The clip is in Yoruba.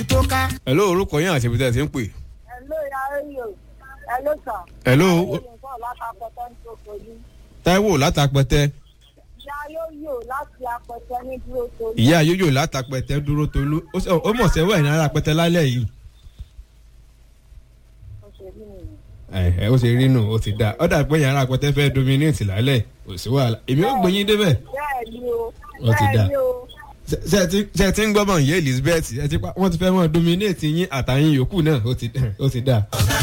tó ká. hello orúkọ yín àti ibi tẹ́ ẹ ti ń pè. Hello, Yayo. Hello, sir. hello Yayo nǹkan látàpẹ̀tẹ̀ ní Tòkòlú. taiwo látàpẹtẹ Yayo láti apẹ̀tẹ̀ ní dúró Tòlú. ìyá yóyò látàpẹtẹ dúró tolú ó sọ- ó mọ̀ sẹ́wọ́ ẹ̀ ní ara pẹtẹ lálẹ́ yìí. Ó ṣe rí nìyẹn. ẹ ẹ ó ṣe rí nù ó ti dá ọ dà pé yàrá pẹtẹ fẹ́ dominate lálẹ́ kò sí wàhálà èmi ó gbẹ̀yìn débẹ̀. Bẹ́ẹ̀ ni o. Ó ti dà. Bẹ́ẹ̀ ni o. Ṣé- ṣé ẹ ti- ṣé ẹ ti ń gbọ́ bọ̀ yé elizabeth ẹ ti pa wọ́n ti fẹ́ mọ́ dominate yín àtàyìn yòókù náà ó ti ó ti dá.